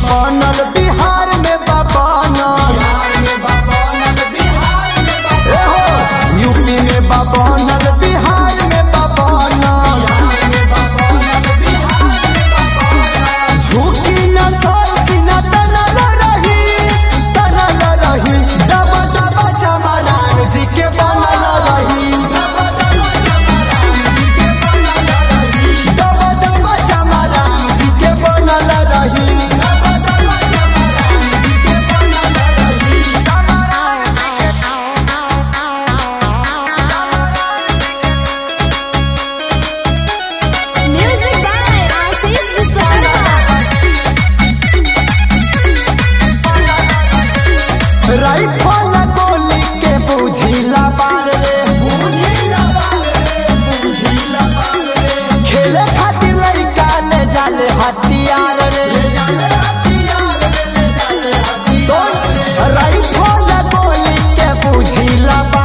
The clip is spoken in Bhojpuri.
बनल बिहार में बा बनल एहो, यूपी में बा बनल बिहार में बा बनल झूठी न सोची न तनल रही तनल रही दब दब चमरान जी के बनल रही दब दब चमरान जी के बनल रही Music by Ashish Viswakarma. Rifle गोली के बुझिला बार रे खेले खातिर लइका ले जाले हथियार रे सुन राइफल गोली के बुझिला बार